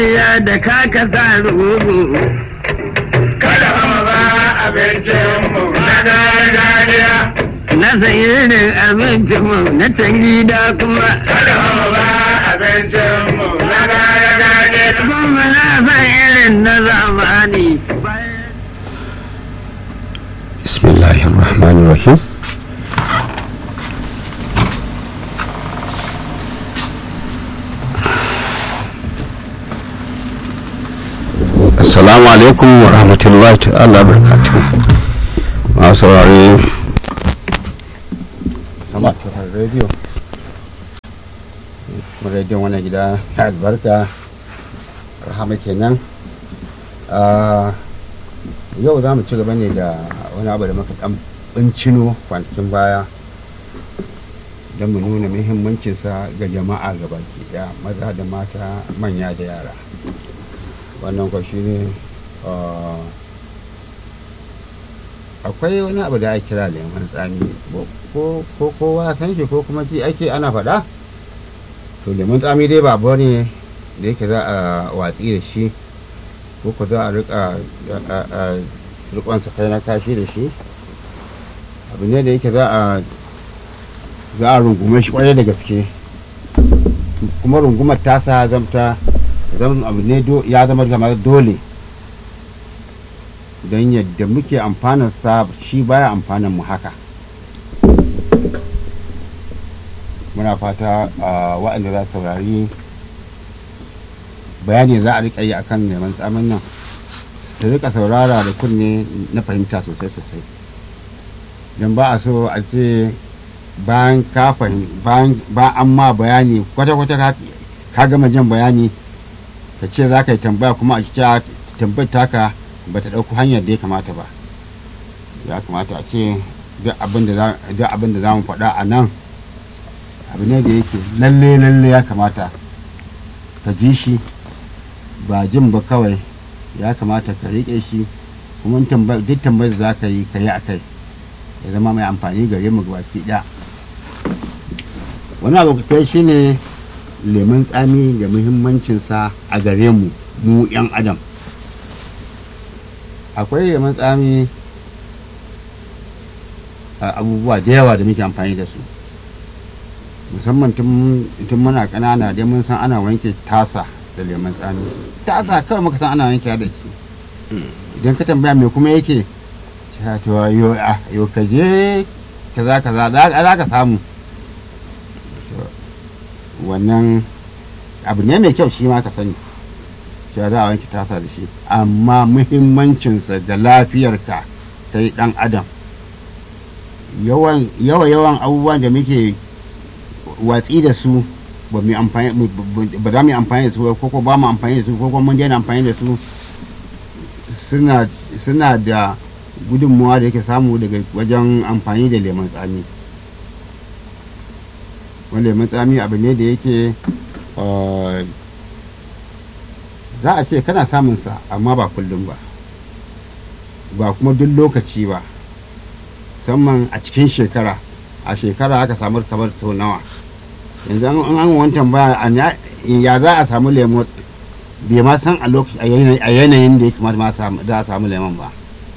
ya da kaka sa rubu kada hama ba abincinmu na gargajiya na sayirin abincinmu na can gida kuma kada hama ba abincinmu na gargajiya kuma na san irin na zamani bismillahir rahmanir rahim assalamu alaikum wa rahmatullahi ta'ala barakatuh masu saurare sama tsohon rediyo rediyon wannan gida na albarka rahama kenan Ah, yau za mu ci gaba ne da wani abu da muka dan bincino kwanakin baya don mu nuna muhimmancinsa ga jama'a gabaki daya maza da mata manya da yara wannan kwa shi ne ah, akwai wani abu da ake kira lemon tsami ko ko kowa san shi ko kuma ji ake ana faɗa to lemon tsami dai ba abu ne da yake za a watsi da shi ko ku za a rika rikonsa kai na kashi da shi abu ne da yake za a za a rungume shi kwarai da gaske kuma rungumar tasa zamta zama abu ne do- ya zama kamar dole don yadda muke amfanin sa shi baya amfanin mu haka muna fata a waɗanda za su saurari bayani za a rika yi akan neman tsamin nan su rika saurara da kunne na fahimta sosai sosai don ba a so a ce bayan ka fahim bayan ba an ma bayani kwata-kwata ka ka gama jan bayani ka ce za ka yi tambaya kuma a cikin tambayar taka ba ta ɗauko hanyar da ya kamata ba ya kamata a ce duk abin da za- duk abin da za mu faɗa a nan abu ne da yake lalle lalle ya kamata ka ji shi ba jin ba kawai ya kamata ka riƙe shi kuma in tamba- duk tambayar da za ka yi ka yi a kai ya zama mai amfani gare mu baki ɗaya wani abu kai shi ne lemun tsami da muhimmancinsa a gare mu mu 'yan adam akwai lemun tsami a abubuwa da yawa da muke amfani da su musamman tun tun muna ƙanana dai mun san ana wanke tasa da lemon tsami tasa kawai muka san ana wanke da shi idan ka tambaya me kuma yake ta to yo a yo ka je kaza kaza za za ka samu To, wannan abu ne mai kyau shi ma ka sani cewa za a wanke tasa da shi amma muhimmancinsa da lafiyarka ta yi ɗan adam yawan yawa yawan abubuwan da muke watsi da su ba mu amfani mu- bu- ba za mu yi amfani da su ba, ko ko ba mu amfani da su ko kuma mun daina amfani da su suna suna da gudunmuwa da yake samu daga wajen amfani da lemon tsami wani lemon tsami abu ne da yake uh, za a ce kana samun sa amma ba kullum ba ba kuma duk lokaci ba musamman a cikin shekara a shekara aka samu kamar sau nawa yanzu an an wancan ba ya za a samu lemo bai ma san a lokaci a yanayi- a yanayin da ya kamata ma samu- za a samu lemon ba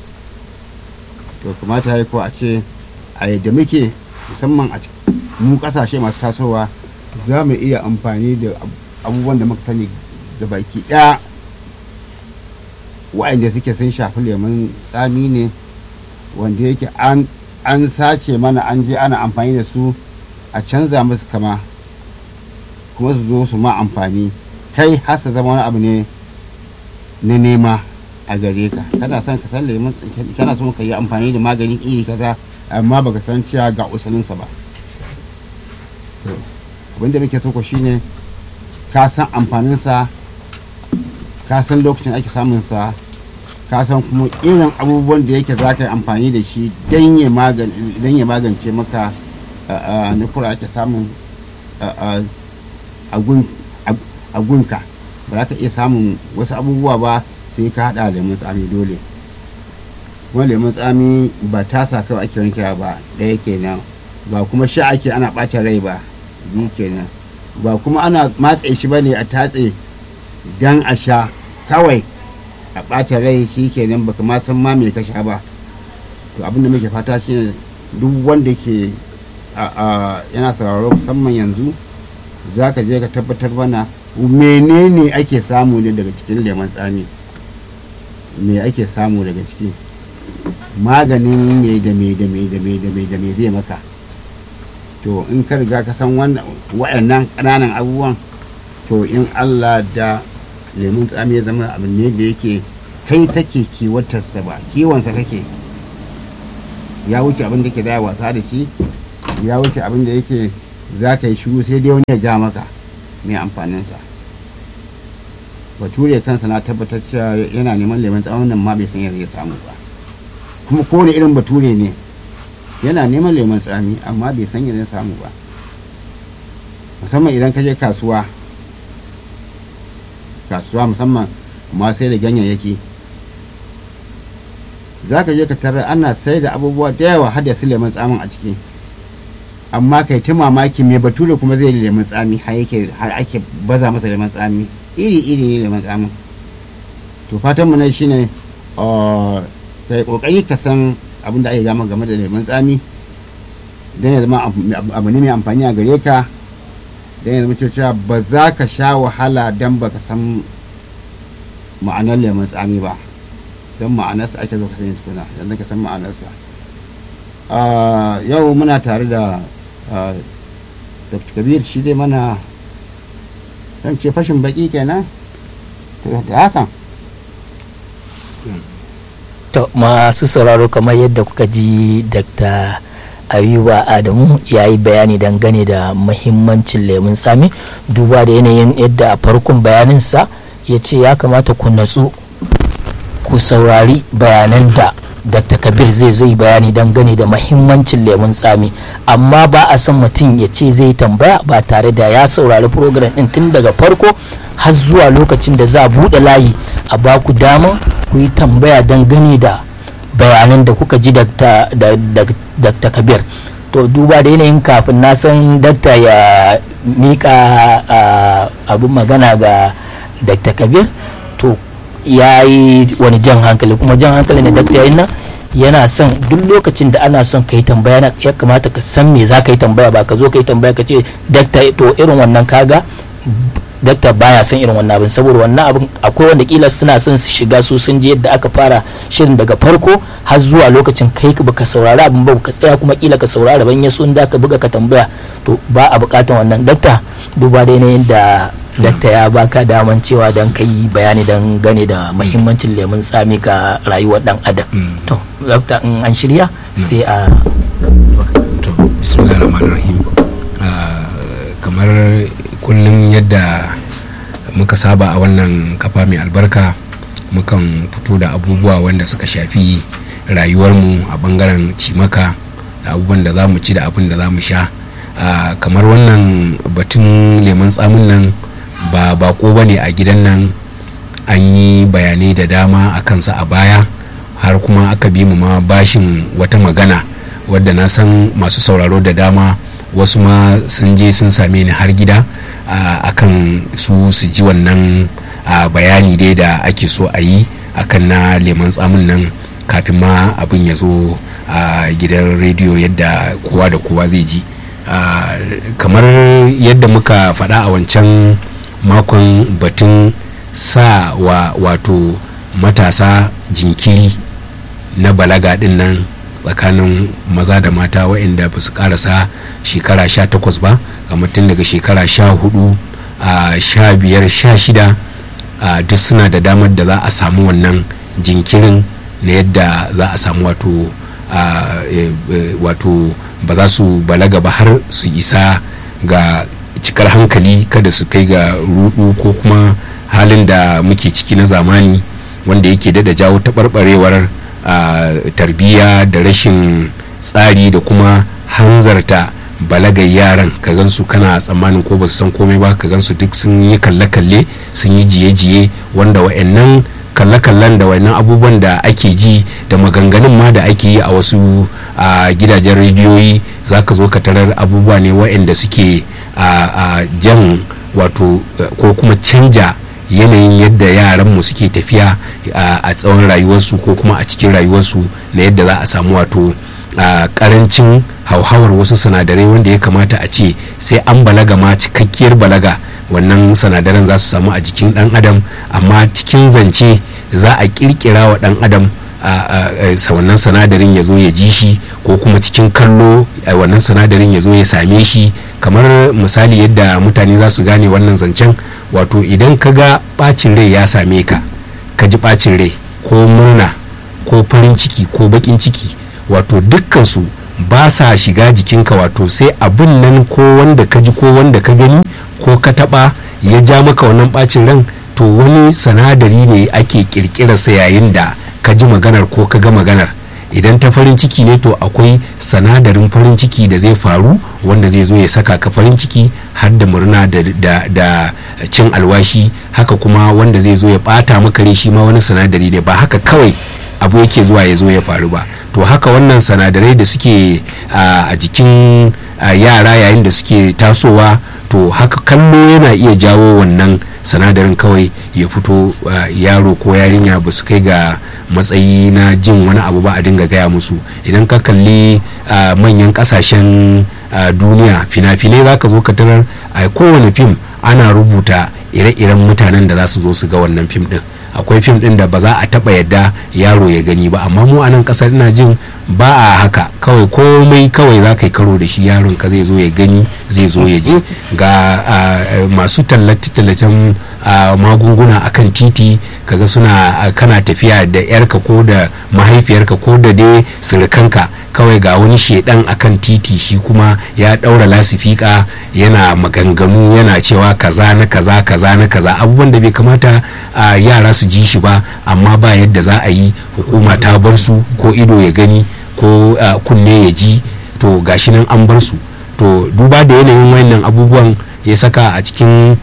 to kamata ya yi ko a ce a yadda muke musamman a cikin mu kasashe masu tasowa za mu iya amfani da ab- abubuwan da muka sani da baki ɗaya wa'anda suke sun shafi lemon tsami ne wanda yake an an sace mana an je ana amfani da su a canza musu kama kuma su zo su ma amfani kai har su zama wani abu ne na nema a gare ka kana son ka san lemon kana son ka yi amfani da maganin iri kaza amma baka san cewa ga usalinsa ba To, abinda muke so ko shine ka san amfaninsa ka san lokacin ake samunsa ka san kuma irin abubuwan da yake za ka yi amfani da shi don ya magan- don ya magance maka na kura ake samun a- a- a gun- a- a gunka ba za ka iya samun wasu abubuwa ba sai ka haɗa lemun tsami dole kuma lemun tsami ba tasa kawai ake wankewa ba ɗaya kenan ba kuma sha ake ana ɓata rai ba biyu kenan ba kuma ana matse shi ba ne a tatse dan a sha kawai a ɓata rai shi kenan baka ma san ma me ka sha ba to abin da muke fata shine duk wanda ke yana sauraro musamman yanzu za ka je ka tabbatar mana menene ake samu ne daga cikin lemon tsami me ake samu daga ciki maganin me da me da me da me da me da me zai maka to in ka riga ka san waɗannan ƙananan abubuwan to in allah da lemun tsami ya zama abin ne da yake kai take kiwatarsa ba kiwonsa kake ya wuce abin da ke da wasa da shi ya wuce abin da yake za ka yi shiru sai dai wani ya ja maka mai amfaninsa bature kansa na tabbatar cewa yana neman lemun tsawon nan ma bai san yadda ya samu ba kuma kowane irin bature ne yana neman lemun tsami amma bai san yadda ya samu ba musamman idan ka je kasuwa kasuwa musamman ma sai da ganyayyaki za ka je ka tarar ana sai da abubuwa da yawa har da su lemun tsamin a ciki amma kai ta mamaki mai bature kuma zai lemun tsami har yake har ake baza masa lemun tsami iri iri ne lemun tsamin to fatan mu ne shine kai kokari ka san abin da ake gama game da lemun tsami don ya zama abu ne mai amfani a gare ka don ya zama cewa ba za ka sha wahala don ba ka san ma'anar lemun tsami ba don ma'anarsa ake zo ka sani tukuna yanzu ka san ma'anarsa yau muna tare da dr kabir shi dai mana don ce fashin baki kenan da hakan to masu sauraro kamar yadda kuka ji dr ayuba adamu ya yi bayani dangane da mahimmancin lemun tsami duba da yanayin yadda a farkon bayaninsa ya ce ya kamata ku natsu ku saurari bayanan da dr kabir zai zai bayani dangane da mahimmancin lemun tsami amma ba a san mutum ya ce zai tambaya ba tare da ya saurari program din tun daga farko har zuwa lokacin da za a buɗe layi a ba ku dama ku yi tambaya dangane da bayanan da kuka ji dr kabir to duba da yanayin kafin na san dakta ya mika abin magana ga dr kabir to ya yi wani jan hankali kuma jan hankali na dakta yayin nan yana son duk lokacin da ana son ka yi tambaya ya kamata ka san me za ka yi tambaya ba ka zo ka yi tambaya ka ce dakta to irin wannan kaga dakta baya son irin wannan abin saboda wannan abin akwai wanda kila suna son su shiga su sun je yadda aka fara shirin daga farko har zuwa lokacin kai ka baka saurari abin ba ka tsaya kuma kila ka saurari ban ya sun da ka buga ka tambaya to ba a bukatan wannan dakta duba da yanayin da dakta ya baka daman cewa don ka yi bayani don gane da mahimmancin lemun tsami ga rayuwar dan adam to dakta in an shirya sai a to bismillahirrahmanirrahim kamar kullum yadda muka saba a wannan kafa mai albarka mukan fito da abubuwa wanda suka shafi rayuwarmu a bangaren cimaka da abubuwan da za mu ci da abin da za mu sha kamar wannan batun lemun tsamin nan ba bako ba ne a gidan nan an yi bayanai da dama a kansa a baya har kuma aka bi mu ma bashin wata magana wadda na san masu sauraro da dama wasu ma sun je sun same ni har gida a kan su su ji wannan bayani dai da ake so a yi akan na leman tsamin nan kafin ma abin ya zo a gidan rediyo yadda kowa da kowa zai ji kamar yadda muka faɗa a wancan makon batun sa wa wato matasa jinkiri na balaga din nan tsakanin maza da mata waɗanda ba su karasa shekara sha takwas ba ga mutum daga shekara sha hudu a sha biyar sha shida duk suna da damar da za a samu wannan jinkirin na yadda za a samu wato wato ba za su balaga ba har su isa ga cikar hankali kada su kai ga rudu ko kuma halin da muke ciki na zamani wanda yake dada jawo taɓarɓarewar tarbiyya da rashin tsari da kuma hanzarta balagar yaran ka gansu kana tsammanin ko ba su san komai ba ka gansu duk sun yi kalle-kalle sun yi jiye-jiye wanda wa'annan kalle-kallen da wannan abubuwan da ake ji da maganganun ma da ake yi a wasu gidajen rediyoyi za ka zo ka tarar abubuwa ne wa'anda suke a jan wato ko kuma canja yanayin yadda yaranmu suke tafiya a tsawon rayuwarsu ko kuma a cikin rayuwarsu na yadda za a samu wato a karancin hauhawar wasu sinadarai wanda ya kamata a ce sai an balaga ma cikakkiyar balaga wannan sinadaran za su samu a jikin dan adam amma cikin zance za a kirkira wa dan adam wannan sinadarin ya zo ya ji shi ko kuma cikin kallo wannan sinadarin ya zo ya same shi kamar misali yadda mutane za su gane wannan zancen wato idan ka ga bacin rai ya same ka ka ji bacin rai ko murna ko farin ciki ko bakin ciki wato dukkansu ba sa shiga jikinka wato sai abin nan ko wanda ka ji ko wanda ka gani ko ka taba ya ja maka wannan bacin ran to wani sanadari ne ake kirkirarsa yayin da ka ji maganar ko ka ga maganar idan ta farin ciki ne to akwai sanadarin farin ciki da zai faru wanda zai zo ya saka ka farin ciki har da murna da, da, da cin alwashi haka kuma wanda zai zo ya bata maka rai shi ma wani sanadari ne ba haka kawai abu yake zuwa ya zo ya faru ba to haka wannan sanadarai da suke a jikin yara yayin da suke tasowa to haka kallo yana iya jawo wannan sanadarin kawai ya fito yaro ko yarinya ba su kai ga matsayi na jin wani abu ba a dinga gaya musu idan ka kalli manyan kasashen duniya fina-finai za ka zo ka tarar a kowane fim ana rubuta ire-iren mutanen da za su zo su ga wannan fim din akwai fim din da ba za a taba yadda yaro ya gani ba amma mu a nan kasar ina jin ba a haka kawai komai kawai za ka yi karo da shi yaron ka zai zo ya gani zai zo ya ji ga masu tallace-tallacen magunguna akan titi kaga suna kana tafiya da yarka ko da mahaifiyarka ko da dai surukanka kawai ga wani shedan akan titi shi kuma ya daura lasifika yana maganganu yana cewa kaza na kaza kaza na kaza abubuwan da bai kamata yara su ji shi ba amma ba yadda za a yi hukuma ta bar su ko ido ya gani ko kunne ya ji to gashi nan an bar su to duba da yanayin wayannan abubuwan ya saka a cikin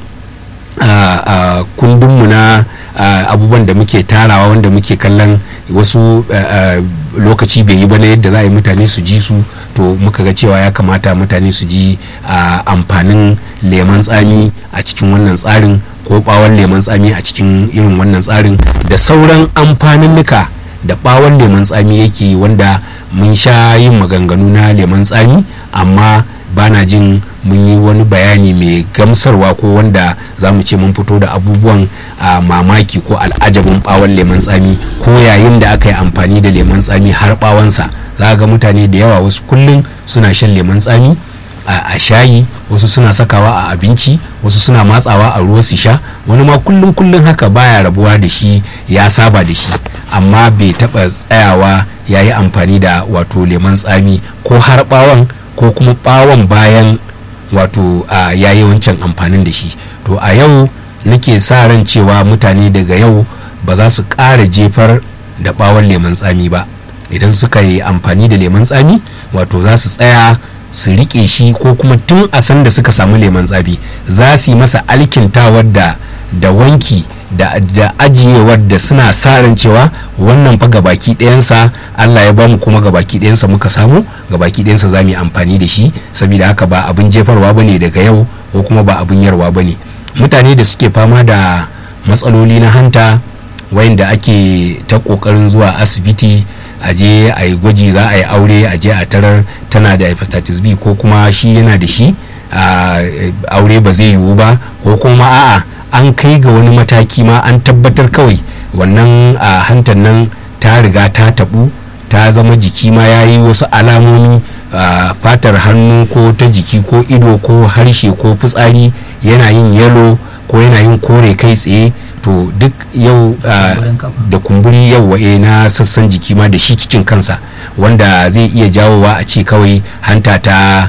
kundinmu na abubuwan da muke tarawa wanda muke kallon wasu lokaci bai yi ba na yadda za a yi mutane su ji su to muka ga cewa ya kamata mutane su ji amfanin leman tsami a cikin wannan tsarin ko bawon leman tsami a cikin irin wannan tsarin da sauran amfaninnuka da bawon leman tsami yake wanda mun sha yin maganganu na leman tsami amma bana jin mun yi wani bayani mai gamsarwa ko wanda za mu ce mun fito da abubuwan a mamaki ko al'ajabin bawon leman tsami ko yayin da aka yi amfani da leman tsami har bawansa za ga mutane da yawa wasu kullum suna shan leman tsami a shayi wasu suna sakawa a abinci wasu suna matsawa a ruwa su sha wani ma kullum kullum haka baya rabuwa da shi ya saba da shi amma bai taba tsayawa ya yi amfani da wato leman tsami ko har bawon ko kuma bawon bayan wato ya yi wancan amfanin da shi to a yau nake sa ran cewa mutane daga yau ba za su ƙara jefar da bawon leman tsami ba idan suka yi amfani da leman tsami wato za su tsaya su rike shi ko kuma tun a san da suka samu leman tsami za su yi masa alkintawar da da wanki da, da ajiyewar da suna sa ran cewa wannan fa gabaki ɗayansa Allah ya bamu kuma gabaki ɗayansa muka samu gabaki ɗayansa za mu yi amfani da shi saboda haka ba abin jefarwa ba ne daga yau ko kuma ba abin yarwa ba ne mutane da suke fama da matsaloli na hanta wayanda ake ta ƙoƙarin zuwa asibiti a je a yi gwaji za a yi aure a je a tarar tana da hepatitis b ko kuma shi yana da shi aure ba zai yiwu ba ko kuma a'a an kai ga wani mataki ma an tabbatar kawai wannan a hantar nan ta riga ta tabu ta zama jiki ma ya yi wasu alamomi a fatar hannu ko ta jiki ko ido ko harshe ko fitsari yana yin yalo ko yana yin kore kai tsaye to duk yau da kumburi yau wa'e na sassan jiki ma da shi cikin kansa wanda zai iya jawowa a ce kawai hanta ta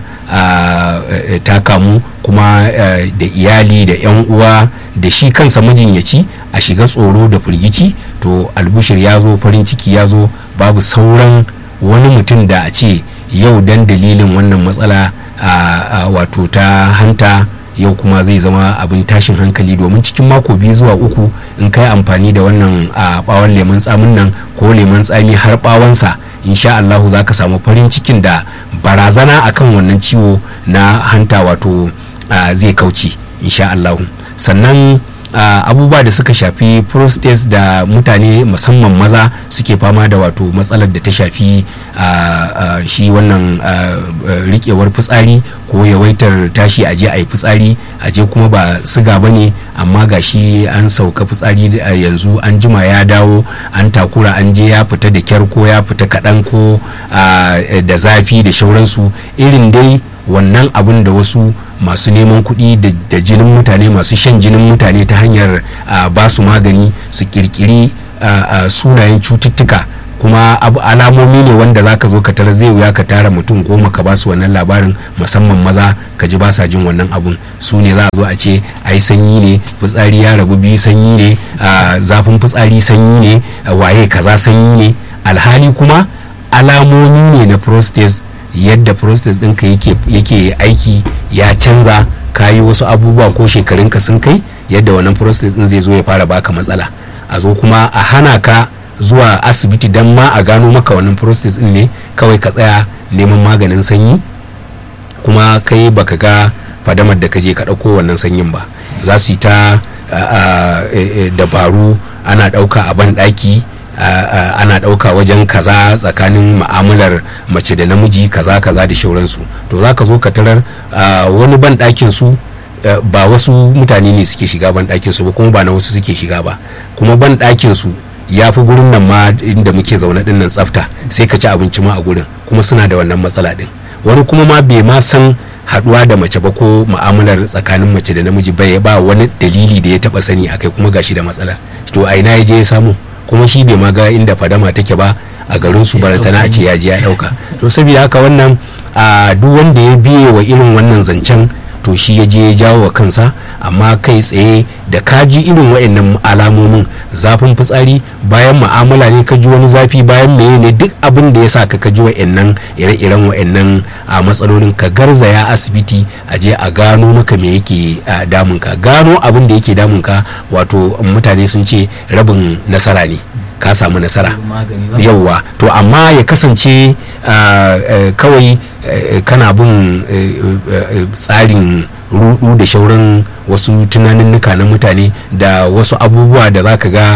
ta kamu kuma da iyali da 'yan uwa da shi kansa majinyaci a shiga tsoro da firgici to albushir ya zo farin ciki ya zo babu sauran wani mutum da a ce yau dan dalilin wannan matsala wato ta hanta yau kuma zai zama abin tashin hankali domin cikin mako biyu zuwa uku in kai amfani da wannan a bawon lemun tsamin nan ko lemun tsami har bawansa insha Allahu za ka samu farin cikin da barazana akan wannan ciwo na hanta wato zai kauce insha Allahu sannan uh, abubuwa da suka shafi prostate da mutane musamman maza suke fama da wato matsalar da ta shafi uh, uh, shi wannan rikewar fitsari ko yawaitar tashi aje a yi fitsari aje kuma ba siga ba ne amma ga shi an sauka fitsari yanzu an jima ya dawo an takura an je ya fita da kyar ko ya fita kaɗan ko da zafi da shauransu irin dai wannan abin da wasu masu neman kuɗi da jinin mutane masu shan jinin mutane ta hanyar ba su magani su kirkiri sunayen cututtuka kuma abu alamomi ne wanda za ka zo ka tara zai wuya ka tara mutum goma ka ba su wannan labarin musamman maza ka ji ba sa jin wannan abun su ne za a zo a ce ai sanyi ne fitsari ya rabu biyu sanyi ne zafin fitsari sanyi ne waye kaza sanyi ne alhali kuma alamomi ne na prostate yadda prostate ɗinka yake aiki ya canza ka yi wasu abubuwa ko shekarunka sun kai yadda wannan prostate ɗin zai zo ya fara baka matsala a zo kuma a hana ka zuwa asibiti don ma a gano maka wannan prostate ɗin ne kawai ka tsaya neman maganin sanyi kuma kai baka ga fadamar da ka je ka ɗauko wannan sanyin ba za su yi ta dabaru ana ɗauka a ban ɗaki ana ɗauka wajen kaza tsakanin ma'amalar mace da namiji kaza kaza da shauransu to za ka zo ka tarar wani ban ɗakin su ba wasu mutane ne suke shiga ban ɗakin su ba kuma ba na wasu suke shiga ba kuma ban ɗakin su ya fi gurin nan ma inda muke zaune din nan tsafta sai ka ci abinci ma a gurin kuma suna da wannan matsala din wani kuma ma bai ma san haduwa da mace ba ko mu'amalar tsakanin mace da namiji bai ba wani dalili da ya taba sani akai kuma gashi da matsalar to a ina ya je ya samu kuma shi bai ma ga inda fadama take ba a garin su barantana a ce ya je ya dauka to saboda haka wannan a duk wanda ya biye wa irin wannan zancen to shi ya je ya jawo wa kansa amma kai tsaye da ka ji irin wa'annan alamomin zafin fitsari bayan mu'amala ne ka ji wani zafi bayan meye ne duk abin da ya sa ka ji wa'annan ire-iren wa'annan a matsalolin ka garzaya asibiti a je a gano maka me yake damun ka gano abin da yake damun ka wato mutane sun ce rabin nasara ne ka samu nasara yauwa to amma ya kasance kawai kana bin tsarin rudu da shauran wasu tunaninnika na mutane da wasu abubuwa da za ka ga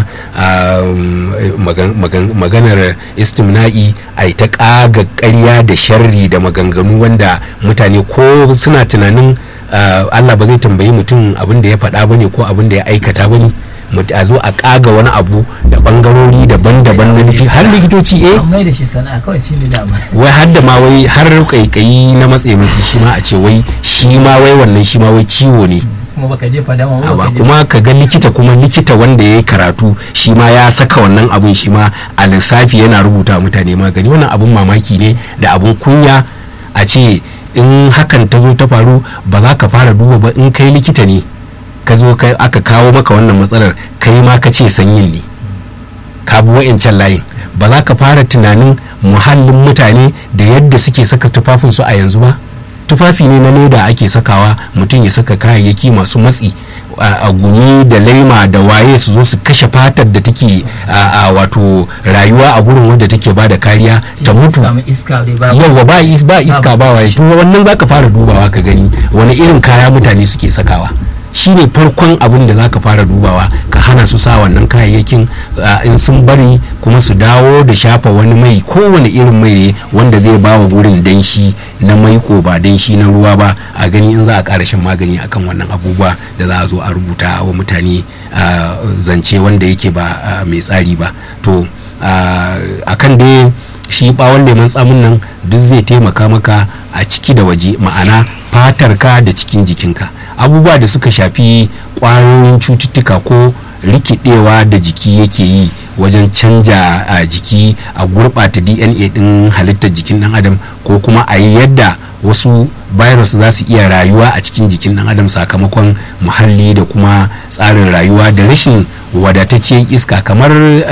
maganar istimna'i a ta ƙaga ƙarya da sharri da maganganu wanda mutane ko suna tunanin allah ba zai tambayi mutum abin da ya faɗa ba ne ko abin da ya aikata ba ne a zo a kaga wani abu da bangarori daban-daban na likitoci har likitoci eh mai da shi sana'a kawai shi ne dama wai har da ma wai har kaikayi na matse matsi shi ma a ce wai shi ma wai wannan shi ma wai ciwo ne kuma baka je fadama ba kuma ka ga likita kuma likita wanda ya yi karatu shi ma ya saka wannan abun shi ma a lissafi yana rubuta mutane magani wannan abun mamaki ne da abun kunya a ce in hakan ta zo ta faru ba za ka fara duba ba in kai likita ne ka zo aka kawo maka wannan matsalar kai ma ka ce sanyin ne ka bi wa'incan layin ba za ka fara tunanin muhallin mutane da yadda suke saka tufafinsu a yanzu ba tufafi ne na leda ake sakawa mutum ya saka kayayyaki masu matsi a guni da laima da waye su zo su kashe fatar da take a wato rayuwa a gurin wadda take ba da kariya ta mutu yawa ba iska ba waye to wannan zaka fara dubawa ka gani wani irin kaya mutane suke sakawa shine farkon abin da zaka fara dubawa ka hana su sa wannan kayayyakin in sun bari kuma su dawo da shafa wani mai kowane irin mai ne wanda zai ba wa gurin danshi na maiko ba danshi na ruwa ba a gani in za a ƙara shan magani akan wannan abubuwa da za a zo a rubuta wa mutane zance wanda yake ba mai tsari ba to akan dai shi bawon lemon tsamin nan duk zai taimaka maka a ciki da waje ma'ana fatarka da cikin jikinka abubuwa da suka shafi ƙwayoyin cututtuka ko rikidewa da jiki yake yi wajen canja a jiki a gurɓata dna ɗin halittar jikin ɗan adam ko kuma a yi yadda wasu virus za su iya rayuwa a cikin jikin ɗan adam sakamakon muhalli da kuma tsarin rayuwa da rashin wadatacciyar iska kamar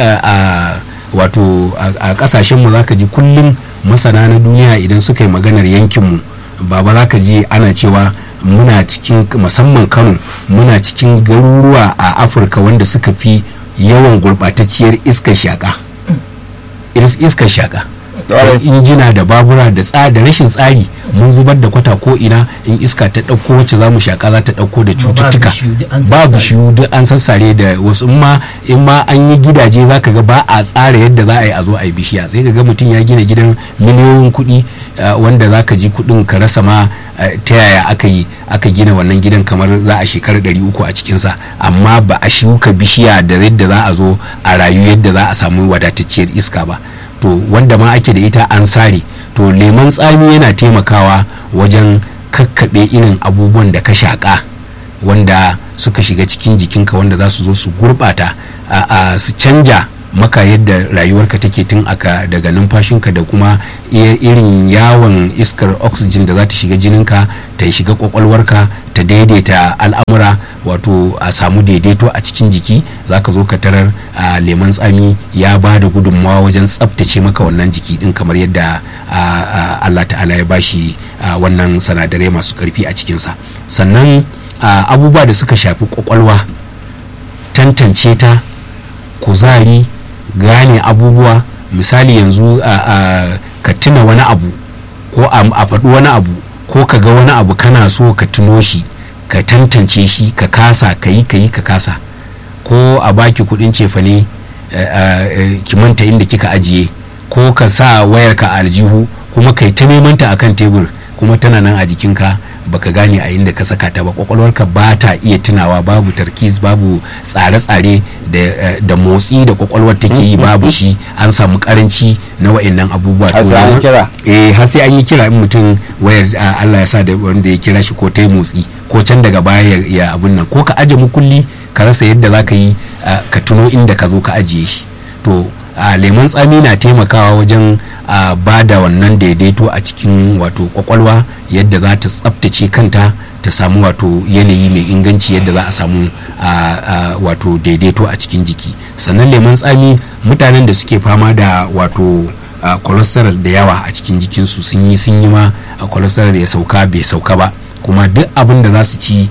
a wato a kasashenmu za ka ji kullum masana na duniya idan suka yi maganar yankinmu baba za ka ji ana cewa muna cikin musamman kano muna cikin garuruwa a afirka wanda suka fi yawan gurɓatacciyar iskar shaƙa iskar shaƙa Ƙwarai. injina da babura da tsa da rashin tsari mun zubar da kwata ko ina in iska ta ɗauko wacce za mu shaƙa za ta ɗauko da cututtuka bishiyu duk an ba sassare. bishiyu duk an sassare da wasu in ma in ma an yi gidaje za ka ga ba a tsara yadda za a yi a zo a yi bishiya sai ka ga mutum ya gina gidan miliyoyin kuɗi uh, wanda za ka ji kuɗin ka rasa ma uh, ta yaya aka yi aka gina wannan gidan kamar za a shekara ɗari uku a cikinsa amma ba a shuka bishiya da yadda za a zo a rayu yadda za a samu wadatacciyar iska ba to wanda ma ake da ita an sare to lemon tsami yana taimakawa wajen kakkaɓe irin abubuwan da ka shaƙa wanda suka shiga cikin jikinka wanda za su zo su gurɓata a- a su canja maka yadda rayuwarka take tun aka daga numfashinka da kuma i- irin yawon iskar oxygen da za ta shiga jininka ta shiga kwakwalwarka ta daidaita al'amura wato a samu daidaito a cikin jiki za ka zo ka tarar a lemon tsami ya ba da gudunmawa wajen tsabtace maka wannan jiki din kamar yadda a, a, allah ta'ala ya bashi a, wannan sanadarai masu karfi a cikinsa sannan a, abubuwa da suka shafi kwakwalwa tantance ta kuzari gane abubuwa misali yanzu a, a, ka tuna wani abu ko a, a faɗi wani abu ko ka ga wani abu kana so ka tuno shi ka tantance shi ka kasa ka yi ka yi ka kasa ko a baki kudin cefane eh, eh, ki manta inda kika ajiye ko ka sa wayarka a aljihu kuma kai ta neman ta akan tebur kuma tana nan a jikinka baka gane a inda ka saka ta ba kwakwalwarka ba ta iya tunawa babu tarkis babu tsare-tsare da, eh, da motsi da kwakwalwar take yi babu shi an samu karanci na wa'annan abubuwa Har To, sai an lemon- kira. eh har sai an yi kira in mutum wayar ah, Allah ya sa da wanda ya kira shi ko ta yi motsi ko can daga baya ya- ya abun nan ko ka aje mukulli ka rasa yadda za ka yi ah, ka tuno inda ka zo ka ajiye shi to a lemon tsami na taimakawa wajen a ba da wannan daidaito a cikin wato kwakwalwa yadda za ta tsabtace kanta ta samu wato yanayi mai inganci yadda za a samu a, a, wato daidaito a cikin jiki sannan lemon tsami mutanen da suke fama da wato a, cholesterol da yawa a cikin jikinsu sun yi sun yi ma a cholesterol ya sauka bai sauka ba kuma duk abin da za su ci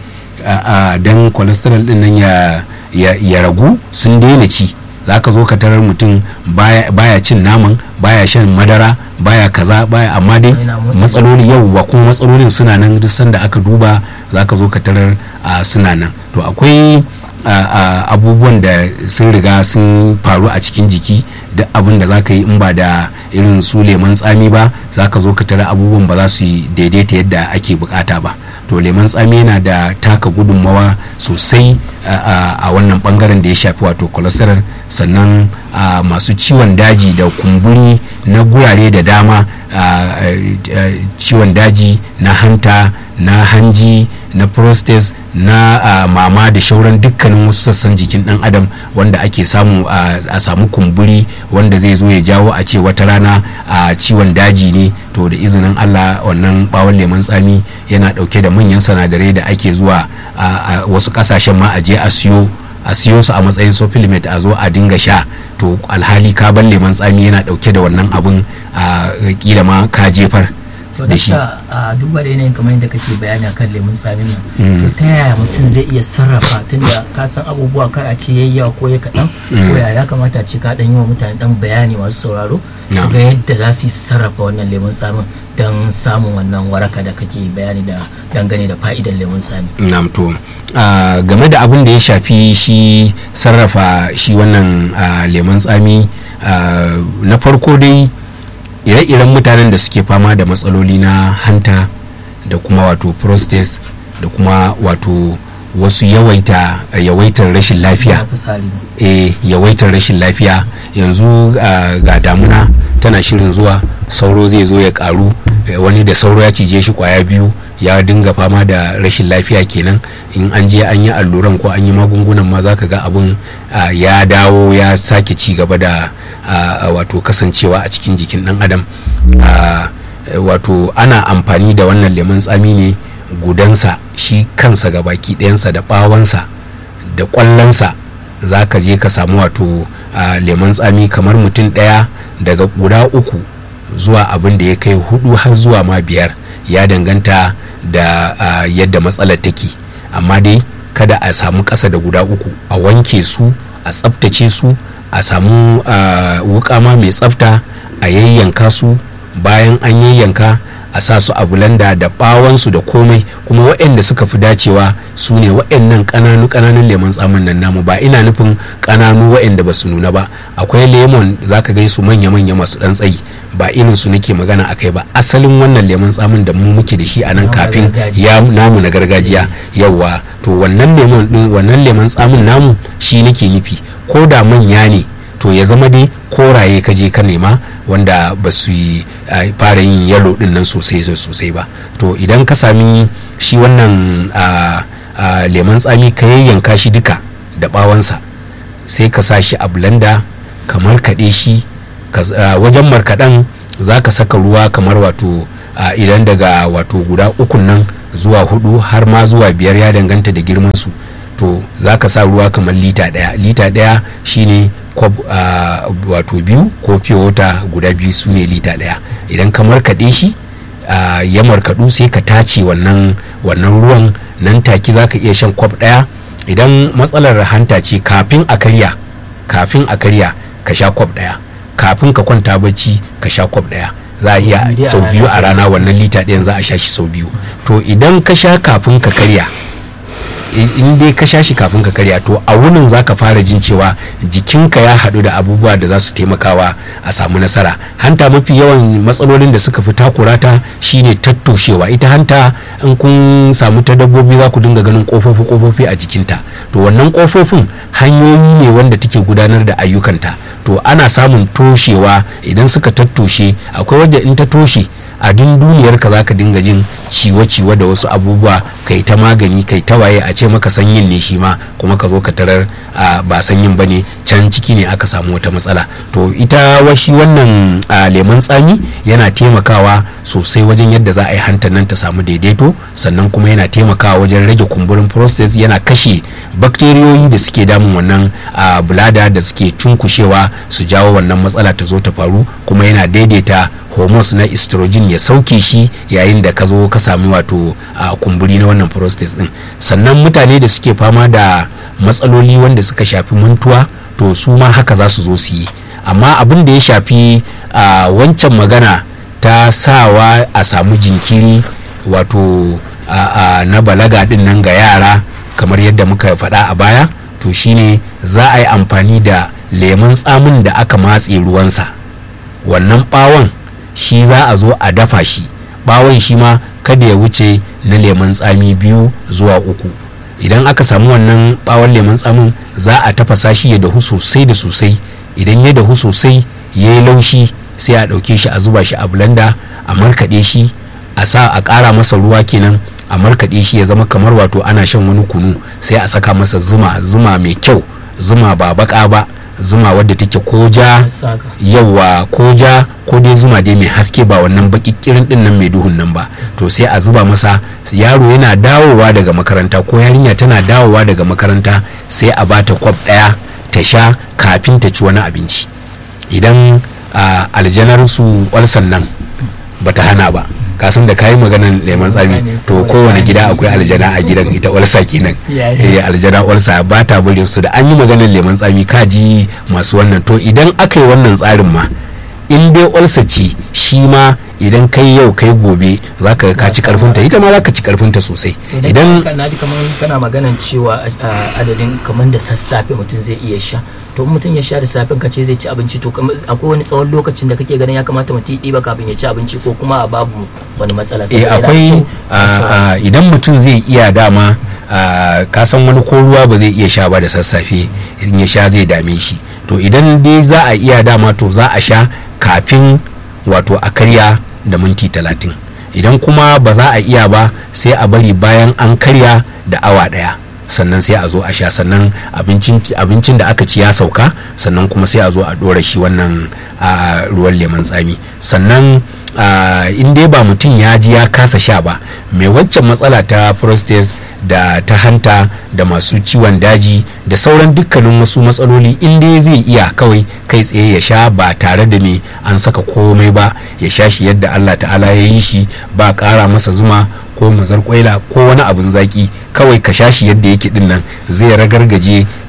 don cholesterol din nan ya, ya, ya ragu sun daina ci za ka zo ka tarar mutum baya, baya cin naman baya shan madara baya kaza baya amma dai Yana motsa matsaloli yauwa kuma matsalolin suna nan duk sanda aka duba za ka zo ka tarar a suna nan to akwai a, a, abubuwan da sun riga sun faru a cikin jiki duk abin da za ka yi in ba da irin su leman tsami ba za ka zo ka tarar abubuwan ba za su yi daidaita yadda ake bukata ba to leman tsami yana da taka gudunmawa sosai a, a, a wannan bangaren da ya shafi wato cholesterol sannan a, masu ciwon daji da kumburi na gurare da dama a, a, ciwon daji na hanta na hanji na prostate na a, mama da shauran dukkanin wasu sassan jikin dan adam wanda ake samu a, a samu kumburi wanda zai zo ya jawo a ce wata rana a ciwon daji ne to da izinin allah wannan bawon lemon tsami yana dauke da manyan sanadarai da ake zuwa a, a wasu kasashen ma a je a siyo a siyo su a matsayin supplement a zo a dinga sha to alhali kaban lemon tsami yana dauke da wannan abun a kila ma ka jefar to da shi dakta a duba da yanayin kamar yadda kake bayani akan lemun tsamin nan Mm. to ta yaya mutum zai iya sarrafa tunda ka san abubuwa kar a ce yayi yawa ko ya kaɗan ko ya ya kamata a ce ka ɗan yi wa mutane ɗan bayani masu sauraro su Na'am. ga yadda za su yi sarrafa wannan lemun tsamin don samun wannan waraka da kake bayani da dangane da fa'idar lemun tsami Na'am to ah, game da abin da ya shafi shi sarrafa shi wannan ah, lemon tsami ah, na farko dai ire-iren mutanen da suke fama da matsaloli na hanta da kuma wato prostate da kuma wato wasu yawaita yawaitar rashin lafiya Na fitsari e yawaitar rashin lafiya yanzu ah, ga damuna tana shirin zuwa sauro zai zo ya karu eh, wani da sauro ya cije shi kwaya biyu ya dinga fama da rashin lafiya kenan in an je an yi alluran ko an yi magungunan ma za ka ga abin ah, ya dawo ya sake ci gaba da ah, wato kasancewa a cikin jikin dan adam Ah, eh, wato ana amfani da wannan lemon tsami ne gudansa shi kansa ga baki ɗayansa da ɓawansa da ƙwallonsa za ka je ka samu wato a lemon tsami kamar mutum ɗaya daga guda uku zuwa abin da ya kai hudu har zuwa ma biyar ya danganta da a, yadda matsalar take amma dai kada a samu ƙasa da guda uku a wanke su a tsaftace su a samu ah, wuka ma mai tsafta a yayyanka su bayan an yayyanka a sa su a bulanda da bawansu da komai kuma waɗanda suka fi dacewa su ne waɗannan ƙananu ƙananun lemon tsamin nan namu ba ina nufin ƙananu waɗanda ba su nuna ba akwai lemon za ka gai su manya-manya masu ɗan tsayi ba irin su nake magana akai ba asalin wannan lemon tsamin da mu muke da shi a nan Namu na kafin gargajiya. ya namu na gargajiya yawa to wannan lemon din wannan lemon tsamin namu shi nake nufi ko da manya ne to ya zama dai koraye ka je ka nema wanda ba su yi a, fara yin yalo din nan sosai sosai ba to idan ka sami shi wannan a, a, lemon tsami ka yayyanka shi duka da bawansa sai ka sa shi a blender ka markaɗe shi ka- a, wajen markaɗen za ka saka ruwa kamar wato a, idan daga wato guda ukun nan zuwa hudu har ma zuwa biyar ya danganta da girman su to za ka sa ruwa kamar lita ɗaya lita ɗaya shine kwab a, wato biyu ko fiye wata guda biyu su ne lita ɗaya idan ka markaɗe shi a, ya markaɗu sai ka tace wannan wannan ruwan nan take za ka iya shan kwab ɗaya idan matsalar hanta ce kafin a karya kafin a karya ka sha kwab ɗaya kafin ka kwanta bacci ka sha kwab ɗaya za a iya Biyu a sau biyu a rana rana wannan lita ɗayan za a sha shi sau biyu to idan ka sha kafin ka karya i- in dai ka sha shi kafin ka karya to a wunin za ka fara jin cewa jikinka ya haɗu da abubuwa da za su taimakawa a samu nasara hanta mafi yawan matsalolin da suka fi takurata shine tattoshewa ita hanta in kun samu ta dabbobi za ku dinga ganin kofofi kofofi a jikinta to wannan kofofin hanyoyi ne wanda take gudanar da ayyukanta to ana samun toshewa idan suka tattoshe akwai wadda in ta toshe a dunduniyar ka zaka dinga jin ciwo-ciwo da wasu abubuwa kai ta magani kai ta waye a ce maka sanyin ne shi ma kuma ka zo ka tarar a, ba sanyin ba ne can ciki ne aka samu wata matsala to ita washi wannan a, lemon tsami yana taimakawa sosai wajen yadda za a yi hantar nan ta samu daidaito sannan kuma yana taimakawa wajen rage kumburin prostate yana kashe bakteriyoyi da suke damun wannan a, bulada da suke cunkushewa su jawo wannan matsala ta zo ta faru kuma yana daidaita hormones na estrogen ya sauke shi yayin da ka zo ka sami wato a kumburi na wannan prostate din sannan mutane da suke fama da matsaloli wanda suka shafi mantuwa to su ma haka za su zo su yi amma abin da ya shafi a wancan magana ta sawa a samu jinkiri wato a, a, na balaga din nan ga yara kamar yadda muka faɗa a baya to shine za a yi amfani da lemun tsamin da aka matse ruwansa wannan bawon shi za a zo a dafa shi bawon shi ma kada ya wuce na lemun tsami biyu zuwa uku idan aka samu wannan bawon lemun tsamin za a tafasa shi ya dahu sosai da sosai idan ya dahu sosai ya yi laushi sai a ɗauke shi a zuba shi a blender a markaɗe shi a sa a ƙara masa ruwa kenan a markaɗe shi ya zama kamar wato ana shan wani kunu sai a saka masa zuma zuma mai kyau zuma ba baka ba zuma wadda take ko ja Saka. yawa ko ja ko dai zuma dai mai haske ba wannan bakikirin din nan mai duhun nan ba to sai a zuba masa yaro yana dawowa daga makaranta ko yarinya tana dawowa daga makaranta sai a bata kwab daya ta sha kafin ta ci wani abinci idan ah, aljanar su walsan nan bata hana ba kasan da kayi maganan lemon tsami to kowane gida akwai aljana a gidan ita walsa kenan Gaskiya ne. eh aljana walsa ba ta burin su da an yi maganar lemon tsami kaji masu wannan to idan aka yi wannan tsarin ma in dai walsa ce shi ma idan kai yau kai gobe za ka ka ci karfinta ita ma za ka ci karfinta sosai idan idan na ji kamar kana maganan cewa a, adadin kamar da sassafe mutum zai iya sha to in mutum ya sha da safen ka ce zai ci abinci to kamar akwai wani tsawon lokacin da kake ganin ya kamata mutum ya ɗiba kafin ya ci abinci ko kuma a babu wani matsala eh saboda yana akwai so a, a sha a, idan mutum zai iya dama a, ka san wani ko ruwa ba zai iya sha ba da sassafe in ya sha zai dame shi to idan dai za a iya dama to za a sha kafin wato a karya da minti talatin idan kuma ba za a iya ba sai a bari bayan an karya da awa daya sannan sai a zo a sha sannan abincin abincin da aka ci ya sauka sannan kuma sai a zo a dora shi wannan a, ruwan lemon tsami sannan a, in dai ba mutum ya ji ya kasa sha ba mai waccan matsala ta prostate da ta hanta da masu ciwon daji da sauran dukkanin wasu matsaloli in dai zai iya kawai kai tsaye ya sha ba tare da me an saka komai ba ya sha shi yadda Allah ta'ala ya yi shi ba ƙara masa zuma ko mazar kwaila ko wani abin zaki kawai ka sha shi yadda yake din nan zai ragargaje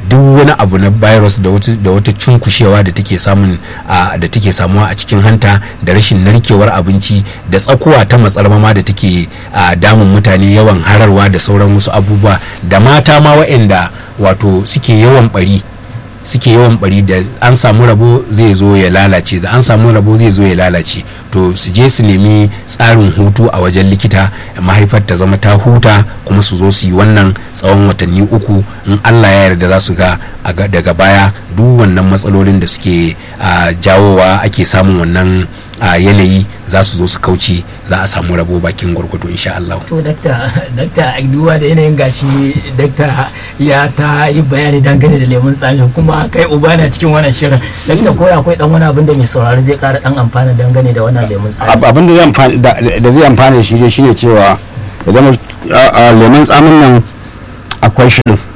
duk wani abu na virus da wata da wata cunkushewa da take samun a da take samuwa a cikin hanta da rashin narkewar abinci da tsakuwa ta matsarmama da take a damun mutane yawan hararwa da sauran wasu abubuwa da mata ma waɗanda wato suke yawan bari suke yawan bari da an samu rabo zai zo ya lalace da an samu rabo zai zo ya lalace to su je su nemi tsarin hutu a wajen likita mahaifar ta zama ta huta kuma su zo su yi wannan tsawon watanni uku in allah ya yarda za su ga a ga- daga baya duk wannan matsalolin da suke a, jawowa ake samun wannan a, yanayi za su zo su kauce za a samu rabo bakin gwargwado insha allah to dakta dakta duba da yanayin gashi dakta ya ta yi bayani dangane da lemun tsami kuma kai uba na cikin wannan shirin dakta ko akwai dan wani abin da mai saurari zai kara dan amfana dangane da wannan lemun tsami Ab- abin da zai amfani da da zai amfani da shi dai shine cewa idan mu- a- a lemon tsamin nan akwai shi din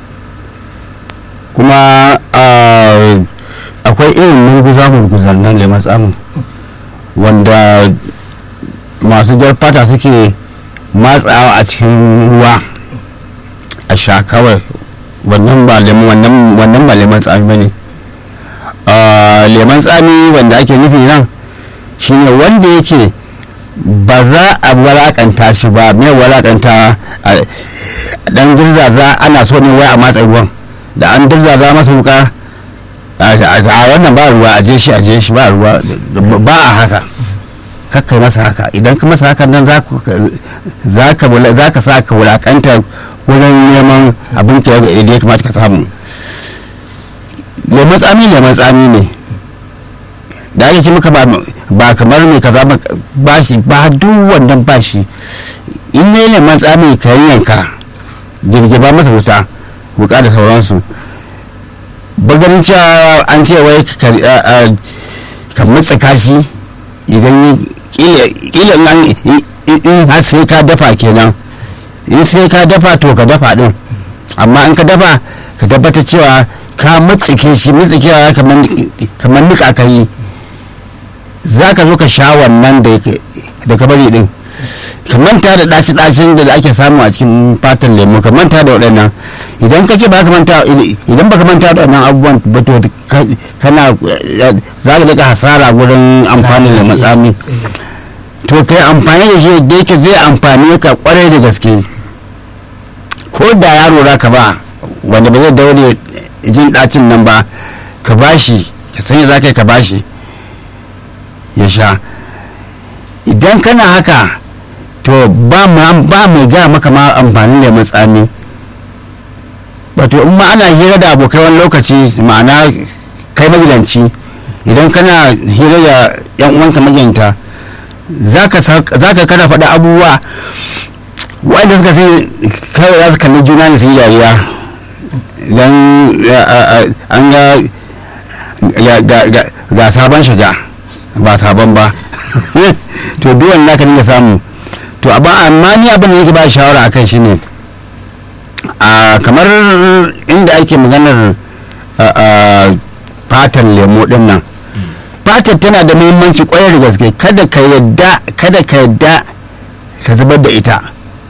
kuma a, akwai irin murguza murguzan nan lemon tsamin wanda masu jar fata suke matsawa a cikin ruwa a sha kawai wannan ba lemon wannan wannan ba lemon tsami bane a lemon tsami wanda ake nufi nan shine wanda yake ba za a walakanta shi ba mai walakanta a dan dirzaza ana so ne wai a matsa ruwan da an dirzaza masa wuka a a wannan ba ruwa a je shi a je shi ba ruwa ba a haka kakkai masa haka idan ka masa haka nan za ku- za ka wula- za ka sa ka wulakanta wurin neman abin ka da ya kamata ka samu lemon tsami lemon tsami ne da ake ce maka ba ba kamar mai kaza ba ba shi ba duk wannan ba shi in ne lemon tsami ka yanka girgiba masa wuta wuka da sauransu ba ganin cewa an ce wai ka a- a- ka mutsaka shi idan yi- kila kila nan i- i- in har sai ka dafa kenan in sai ka dafa to ka dafa din amma in ka dafa ka tabbatar cewa ka mutsike shi mutsikewa kamar kamar nika ka yi za ka zo ka sha wannan da yake- da ka bari din ka manta da ɗaci ɗacin da ake samu a cikin fatan lemu ka manta da waɗannan idan ka ce ba ka manta idan ba ka manta da waɗannan abubuwan ba to ka- kana za ka daga hasara wurin amfani da matsami to kai amfani da shi da yake zai amfani ka kwarai da gaske ko da yaro za ka ba wanda ba zai daure jin ɗacin nan ba ka bashi ka sanya za ka yi ka bashi ya sha idan kana haka to ba mu ba mu ga maka ma amfani da matsami wato in ma ana hira da abokai wani lokaci ma'ana kai magidanci idan kana hira da yan uwanka magidanta za ka kana faɗa abubuwa wanda suka sai kawai za su kalli juna ne su yi dariya idan an ga ga sabon shiga ba sabon ba to duwan naka dinga samu to amma ni abin da yake ba shawara akan shi ne a kamar inda ake maganar fatan lemo din nan fatar tana da muhimmanci kwayar da gaske kada ka yadda kada ka yadda ka zubar da ita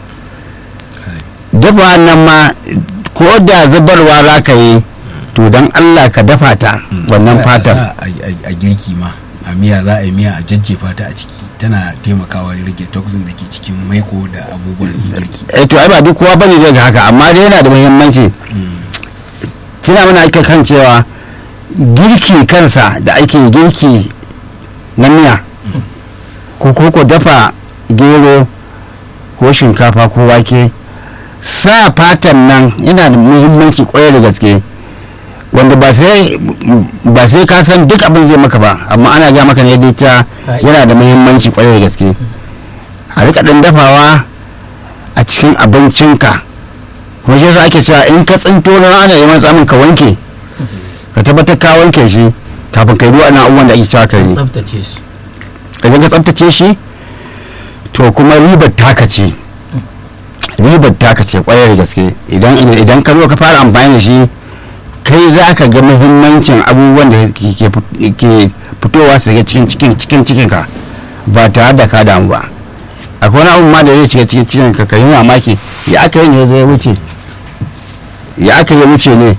dafa nan ma ko da zubarwa za ka yi to don allah ka dafa ta wannan fatar a girki ma a miya za a yi miya a jajjefa ta a ciki tana taimakawa ya rage toxin da ke cikin maiko da abubuwan girki eh to ai ba duk kowa bane zai ga haka amma dai yana da muhimmanci tuna mana ake kan cewa girki kansa da ake girki na miya ko ko dafa gero ko shinkafa ko wake sa fatan nan yana da muhimmanci kwarai da gaske wanda ba sai ba sai ka san duk abin zai maka ba amma ana ga maka ne dai ta yana da muhimmanci kwarai da gaske a rika dan dafawa a cikin abincinka kuma shi yasa ake cewa in ka tsinto na rana ya tsamin ka wanke ka tabbatar ka wanke shi kafin ka yi ruwa na abubuwan da ake cewa ka yi tsaftace shi idan ka tsaftace shi to kuma ribar taka ce ribar taka ce kwarai da gaske idan idan ka zo ka fara amfani da shi kai za ka ga muhimmancin abubuwan da ke fitowa su ga cikin cikin cikin cikin ka ba tare da ka damu ba akwai wani abu ma da zai shiga cikin cikin ka kai mamaki ya aka yi ne zai wuce ya aka yi wuce ne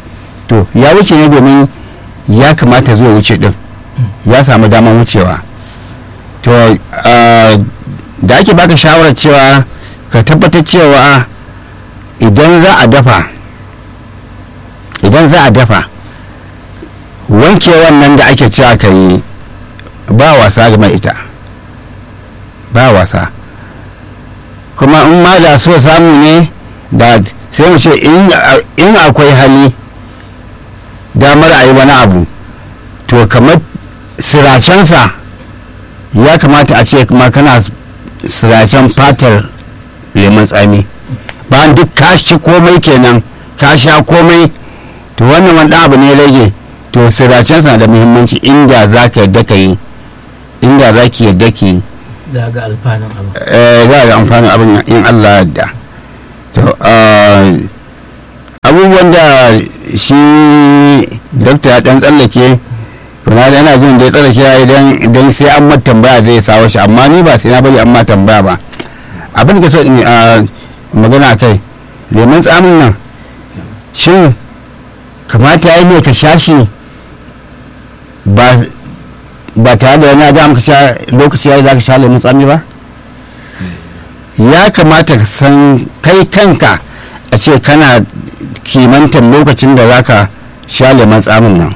to ya wuce ne domin ya kamata zuwa wuce din ya samu damar wucewa to ah, da ake baka shawarar cewa ka tabbatar cewa idan za a dafa idan za a dafa wanke wannan da ake cewa ka yi ba wasa game ita ba wasa kuma in ma da so samu ne da sai mu ce in in akwai hali damar a yi wani abu to kamar siracensa ya kamata a ce kuma kana siracen fatar lemon tsami bayan duk ka ci komai kenan ka sha komai to wannan wani ɗan abu ne rage to siracensa na da muhimmanci inda za ka yadda ka yi inda za ki yadda ki yi za ga alfanun abu eh, za a ga amfanin abin in Allah ya yarda to ah, abubuwan da shi dokta ya dan tsallake kuma da yana jin da ya tsallake ya idan idan sai an mata tambaya zai sawo shi amma ni ba sai na bari an ma tambaya ba abin da ke so in ah, magana kai lemun tsamin nan shin kamata ya ne ka sha shi ba ba tare da wani ga maka sha lokaci ya za ka sha lemun tsami ba ya kamata ka san kai kanka a ce kana kimantar lokacin da za ka sha lemun tsamin nan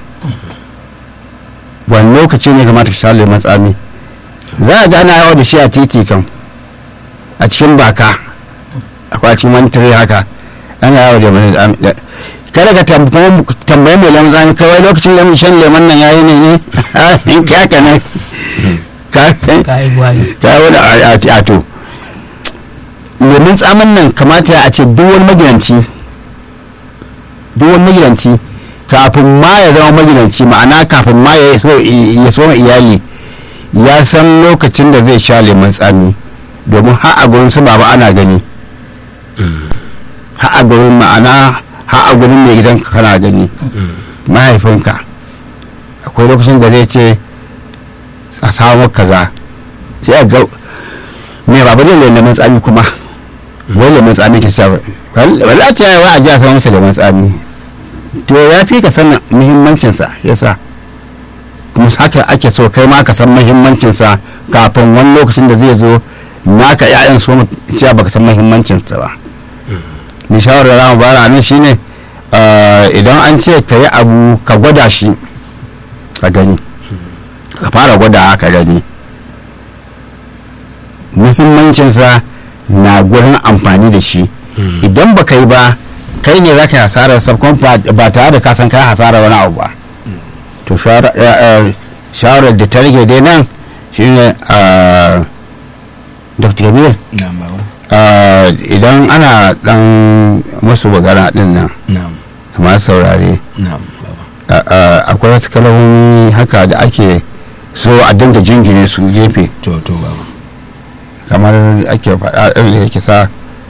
wani lokaci ne kamata ka sha lemun tsami za a ga ana yawa da shi a titi kan a cikin baka akwai a cikin wani tire haka ana yawa da lemun tsami kada ka tambayi tambayi mai lemun tsami kawai lokacin lemun shan lemun nan yayi ne ne in ka haka ne ka ka yi gwani ta wani a to lemun tsamin nan kamata a ce duk wani magidanci duk wani magidanci kafin ma ya zama magidanci ma'ana kafin ma ya so ya so ma iyali ya san lokacin da zai sha lemun tsami domin har a gurin su baba ana gani har a gurin ma'ana har a gurin mai gidan kana gani mahaifinka akwai lokacin da zai ce a samu kaza sai a ga me ba bane lemun tsami kuma wai lemun tsami ke sa wala ta yawa a ji a samu masa lemun tsami to ya fi ka sanin muhimmancinsa yasa kuma haka ake so kai ma ka san muhimmancinsa kafin wani lokacin da zai zo naka ya'yan so mu cewa baka san muhimmancinsa ba ni shawarar da mu bara nan shine ah, idan an ce ka yi abu ka gwada shi ka gani ka fara gwada ka gani muhimmancinsa na gurin amfani da shi idan ba ka yi ba kai ne za ka yi hasarar sa kuma ba ba tare da ka san kai hasarar wani abu ba to shawara- eh, eh, shawarar da ta rage dai nan shine ah, dr kabir na'am baba ah, idan ana dan musu magana din nan na'am kamar saurare na'am baba ah, ah, akwai wasu kalmomi haka da ake so a dinga jingine su gefe to to baba kamar ake faɗa irin da yake sa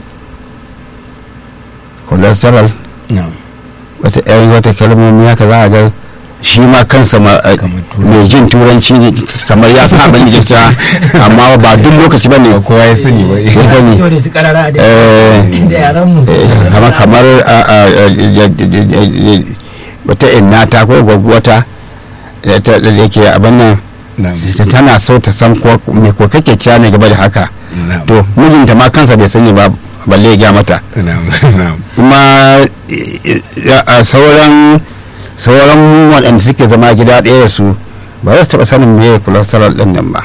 cholesterol na'am wata yan wata kalmomi haka za a ga shi ma kansa ma- eh, Kamar turanci. mai jin turanci ne kamar ya sa abin da ta amma ba duk lokaci ba ne ba kowa ya sani ba ya sani to da su karara da Eh, da yaran mu eh, kamar kamar a- a- a- ya- ya- ya- ya- wata inna ta ko gwagwata da ta- da yake abin nan na'am ta tana so ta san ko me ko kake ciya ne gaba da haka na'am to mijinta ma kansa bai sani ba balle ya gaya mata na'am na'am kuma eh, a sauran sauran waɗanda suke zama gida ɗaya da su ba za su taɓa sanin me cholesterol ɗin nan ba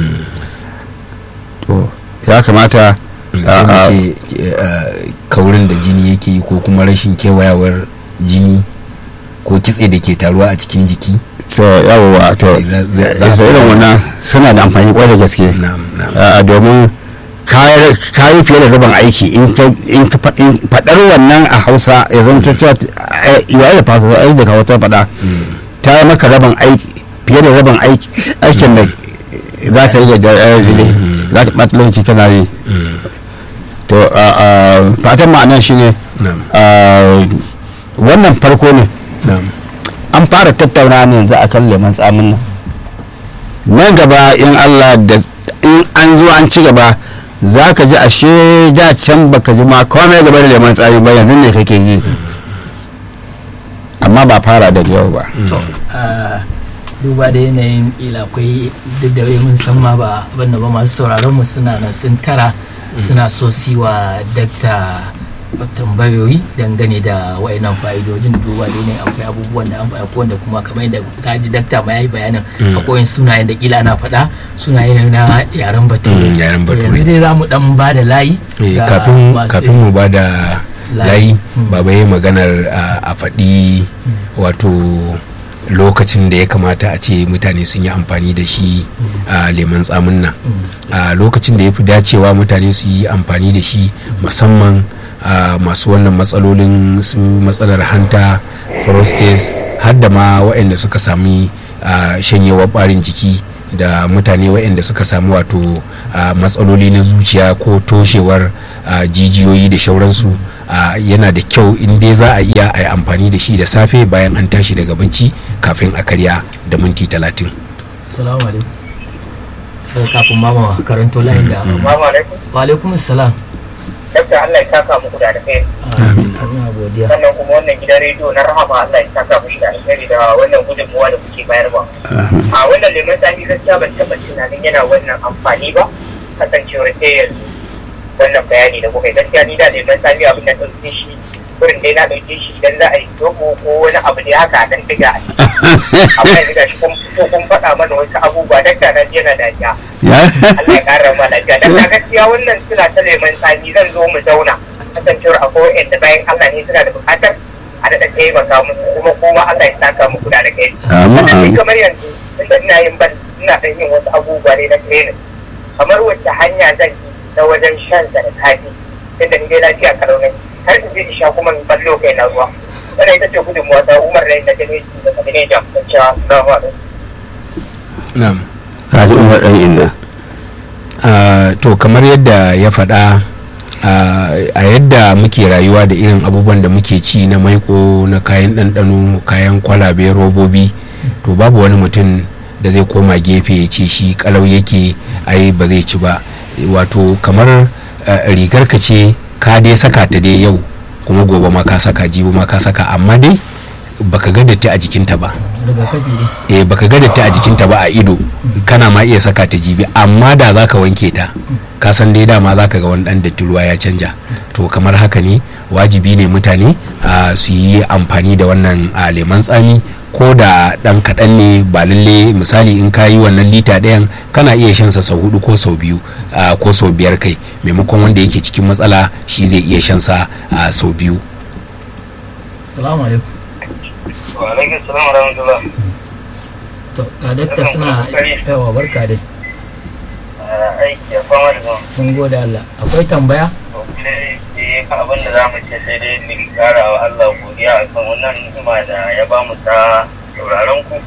to ya kamata sai mu a- a- ce eh, kaurin da jini yake yi ko kuma rashin kewayawar jini ko kitse da ke taruwa a cikin jiki to yawwa to Za- za- za- za irin wannan suna da amfani kwai da gaske na'am na'am a domin kayi fiye da rabin aiki in ka in ka fa- in faɗar wannan a hausa ya zama ta cewa yayi da fasa ai da hausa faɗa ta yi maka rabin aiki fiye da rabin aiki aikin da za ka yi da- da da- za ka ɓata lokaci kana yi Mm, to a- a, fatan ma'anar shi ne na'am wannan farko ne na'am an fara tattauna ne yanzu a kan lemon tsamin nan nan gaba in allah da in an zo an ci gaba za ka ji ashe da can baka ji ma komai gaba da lemon tsami ba yanzu ne kake ji amma ba fara daga yau ba to a duba da yanayin ila akwai duk da wai mun san ma ba abinda ba masu sauraron mu suna nan sun tara suna so si wa dakta tambayoyi dangane da wayannan fa'idojin duba da yanayin akwai abubuwan da an faɗa ko wanda kuma kamar yadda kaji dakta ma yayi bayanin akwai wani sunayen da kila ana faɗa sunaye ne na yaren bature Mm, yaren To bature. yanzu dai za mu dan ba da layi Eh, ga kafin masu- kafin mu ba da Layi. layi Mm. baba ya maganar a- a faɗi wato lokacin da ya kamata a ce mutane sun yi amfani da shi a leman tsamin nan a lokacin da ya fi dacewa mutane su yi amfani da shi musamman a masu wannan matsalolin su matsalar hanta prostate har da ma waɗanda suka sami a, shanyewar ɓarin jiki da mutane waɗanda suka samu wato a, matsaloli na zuciya ko toshewar a, jijiyoyi da shauransu a, yana da kyau in dai za a iya a yi amfani da shi da safe bayan an tashi daga bacci kafin a karya da minti talatin Salamu alaikum. Daga kafin mama karanto layin da Assalamu alaikum. Wa alaikum salam. Dakta Allah ya saka muku da alheri. Amin. Ina godiya. Sannan kuma wannan gidan rediyo na Rahama Allah ya saka muku da alheri da wannan gudunmuwa da kuke bayarwa. A wannan lemon sami gaskiya ban taɓa tunanin yana wannan amfani ba. Kasancewar sai yanzu wannan bayani da kuka yi gaskiya ni da lemon sami abin da ɗauke shi wurin dai na ɗauke shi idan za a yi dogo ko wani abu da haka a ɗan diga a ciki. Amma yanzu ga shi kun fito kun faɗa mana wasu abubuwa dakta na ji yana dariya. ya Allah ya ƙara ma lafiya dan na gaskiya wannan suna ta neman tsami zan zo mu zauna kasancewar akwai wa'anda bayan Allah ne suna da buƙatar a daɗa taimaka musu kuma kuma Allah ya saka muku da kai Amin, Sannan ni amin. kamar yanzu tunda ina yin ban ina ɗan yin wasu abubuwa ne na training kamar wacce hanya zan yi na wajen shan sa da kafi tunda ni dai lafiya kalau ne har in je in sha kuma in ballo kai na ruwa wannan ita ce gudunmuwa ta umar rai na jami'i da kabine jam don cewa salamu alaikum na'am kaji umar ɗan inna Ah, to kamar yadda ya faɗa ah, a yadda muke rayuwa da irin abubuwan da muke ci na maiko na kayan ɗanɗano kayan kwalabe robobi to babu wani mutum da zai koma gefe ya ce shi kalau yake ai ba zai ci ba wato kamar ah, rigar ka ce ka dai saka ta dai yau kuma gobe ma ka saka jibi ma ka saka amma dai baka ga datti a jikinta ba Rigakafi ne. eh baka ga datti a jikinta ba a ido kana ma iya saka ta jibi amma da zaka wanke ta ka san dai dama zaka ga wani dan datti ruwa ya canja to kamar haka ne wajibi ne mutane a su yi amfani da wannan a leman tsami ko da dan kaɗan ne ba lalle misali in ka yi wannan lita ɗayan kana iya shan sa sau hudu ko sau biyu a, ko sau biyar kai maimakon wanda yake cikin matsala shi zai iya shan sa a, sau biyu Salamu alaikum. wa alaikum salam wa rahmatullah To, ga dakta suna yawa barka dai. aiki ya fama da zuwa Mun gode Allah. Akwai tambaya? sai dai abin da za mu ce sai dai mu kara wa Allah godiya akan wannan ni'ima da ya ba mu ta sauraron ku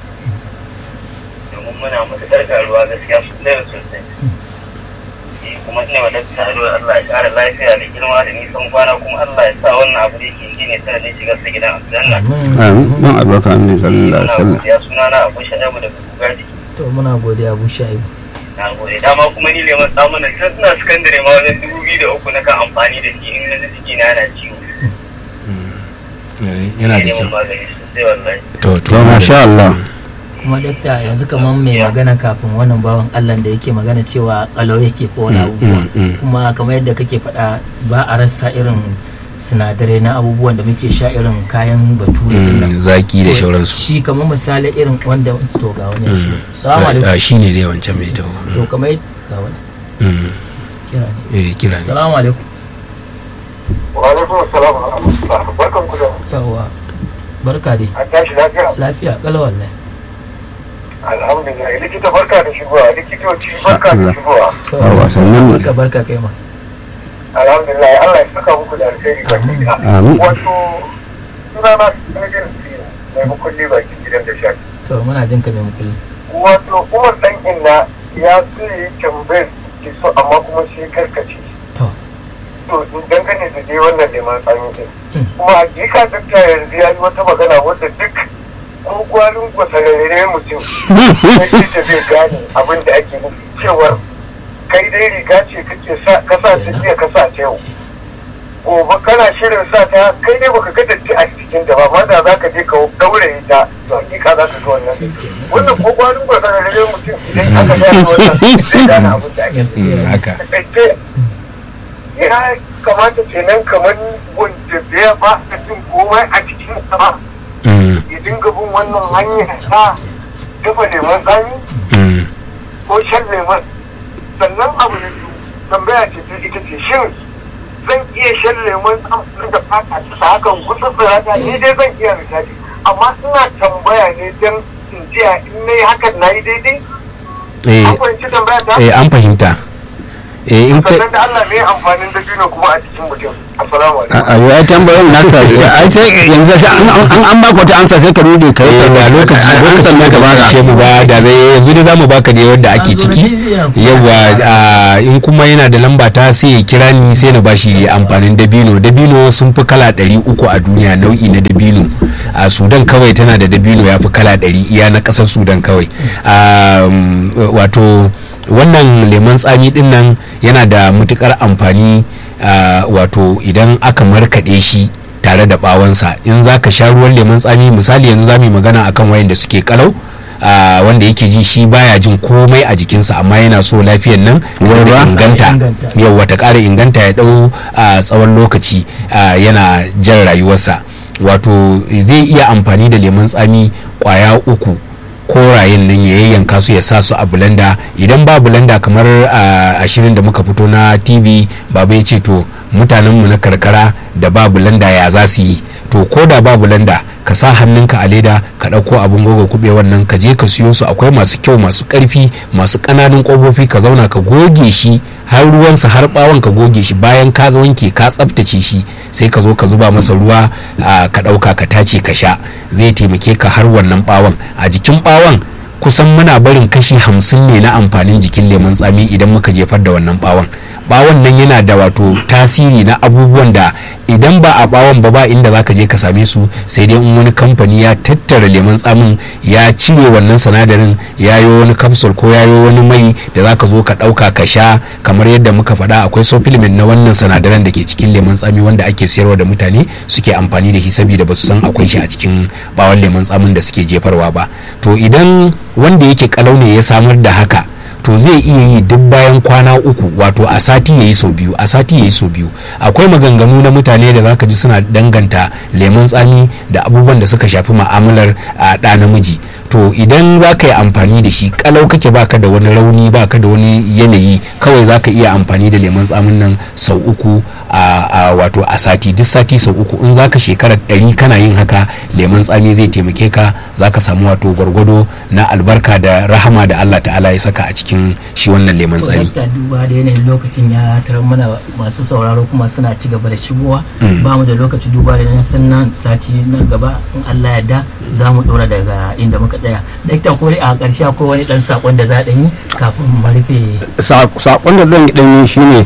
domin muna matuƙar karuwa gaskiya sosai da sosai Eh, kuma ina wa dakta addu'a Allah ya ƙara lafiya da girma da nisan kwana kuma Allah ya sa wannan abu da yake yi ne sanadin shigar sa gidan aljanna amin man albarka amin sallallahu alaihi muna wasallam godiya sunana Abu Shaibu daga Bugaji To muna godiya Abu Shaibu. na gode dama kuma ni leman tsamunan tun suna sakandare ma wajen dubu biyu da uku na kan amfani da shi in na ji jiki na yana ciwo yana da neman kyau magani sosai wallahi to to to masha Allah Kuma dakta yanzu kamar mai magana kafin wannan bawan Allah da yake magana cewa kalau yake ko wani Mm, abubuwa. mm, mm. Kuma kamar yadda kake faɗa ba a rasa irin sinadarai na abubuwan da muke sha irin kayan bature din nan. Mm, zaki da shauransu Shi kamar misali irin wanda to ga wani shi. Salamu alaikum. shi ne dai wancan mai taho To kamar yadda ga wani Mm, kira ne. eh kira ne Salamu alaikum. wa alaikum assalam wa rahmatullah barkan ku da Yawwa. Barka dai. an tashi lafiya Lafiya kalau wallahi. alhamdulillah likita barka da shigowa likitoci barka da shigowa To, Yawwa, sannan mu. Barka barka kai ma. alhamdulillah Allah ya saka muku da alheri baki ɗaya. Amin. wato sunana sanadin sina mai mukulli baki gidan da shafi To muna jin ka mai mukulli. wato umar dan inna ya so ya yi tambayar ki so amma kuma shi karkace To. to dangane da dai wannan neman tsami din Hmm. kuma hakika dakta yanzu ya yi wata magana wadda duk ko gwarin gwasararre mutum sai da zai gane abin da ake nufi cewar kai dai riga ce kake sa ka sa ta jiya ka sa ta yau gobe kana shirin sa ta kai ne baka ga datti a cikin da ba amma da za ka je ka daure ta to hakika za ka ga wannan wannan ko kwanin ba ka rage mutum idan aka gane wannan zai gane abin da ake Mm, haka takaice ya kamata kenan kamar wanda bai ba a jin komai a cikin sa ba Mm, ya dinga bin wannan hanyar ta dafa lemon tsami mm, ko shan lemon sannan abu na biyu tambaya ce ta ita ce shin zan iya shan lemon tsami da fata ta hakan gutsutsura ta ni dai zan iya misali amma ina tambaya ne don in jiya in na yi hakan na yi daidai eh, an fahimci tambaya ta eh, an fahimta eh, in kai sannan da Allah ne amfanin dabino kuma a cikin mutum assalamu alaikum a ya tambayin naka ai sai yanzu sai an an an baka wata ansa sai ka rude kai eh, da lokaci ansa lokacin ne da ka ba baka ce mu ba da zai yanzu dai zamu baka ne wanda ake ciki yawa a, in kuma yana da lamba ta sai ya kira ni sai na bashi amfanin dabino dabino sun fi kala ɗari uku a duniya nau'i na dabino a sudan kawai tana da dabino ya fi kala ɗari iya na ƙasar sudan kawai Um, wato wannan lemon tsami din nan yana da matukar amfani uh, wato idan aka markaɗe shi tare da ɓawansa in za ka sha ruwan lemon tsami misali yanzu za mu yi magana akan wayanda suke kalau uh, wanda yake ji shi baya jin komai a jikinsa amma yana so lafiyan nan Yawa. da inganta Inganta. yau ta ƙara inganta ya ɗau a tsawon lokaci uh, yana jan rayuwarsa wato zai iya amfani da lemun tsami ƙwaya uku korayen nan ya yayyanka su ya sa su a bulanda idan ba bulanda kamar a ashirin da muka fito na tv baba ya ce to mutanenmu na karkara da ba bulanda ya za su yi to ko da ba bulanda ka sa hannunka a leda ka ɗauko abin goga kuɓe wannan ka je ka siyo su akwai masu kyau masu ƙarfi masu ƙananun ƙofofi ka zauna ka goge shi har ruwansa har ɓawon ka goge shi bayan ka wanke ka tsaftace shi sai ka zo ka zuba masa ruwa a, ka ɗauka ka tace ka sha zai taimake ka har wannan ɓawon a jikin ɓawon kusan muna barin kashi hamsin ne na amfanin jikin lemon tsami idan muka jefar da wannan bawon bawon nan yana da wato tasiri na abubuwan da idan ba a bawon ba ba inda zaka je ka same su sai dai in wani kamfani ya tattara lemon tsamin ya cire wannan sinadarin ya yi wani capsule ko ya yi wani mai da zaka zo ka dauka ka sha kamar yadda muka faɗa akwai supplement na wannan sinadaran da ke cikin lemon tsami wanda ake sayarwa da mutane suke amfani da shi saboda ba su san akwai shi a cikin bawon lemon tsamin da suke jefarwa ba to idan wanda yake kalau ne ya samar da haka to zai iya yi duk bayan kwana uku wato a sati ya yi sau biyu a sati ya yi sau biyu akwai maganganu na mutane da zaka ji suna danganta lemun tsami da abubuwan da suka shafi ma'amalar a ɗa namiji to idan za ka yi amfani da shi kalau kake baka da wani rauni baka da wani yanayi kawai za ka iya amfani da lemun tsamin nan sau uku a, a wato a sati duk sati sau uku in za ka shekara ɗari kana yin haka lemun tsami zai taimake ka za ka samu wato gwargwado na albarka da rahama da allah ta'ala ya saka a cikin shi wannan lemun tsami Dakta duba da yanayin lokacin ya tarar mana masu sauraro kuma suna ci gaba da shigowa ba mu da lokaci duba da nan sannan sati nan gaba in Allah yarda za mu dora daga inda muka tsaya dakta ko a ƙarshe akwai wani dan sakon da za a yi kafin mu rufe sakon da zan dan yi shine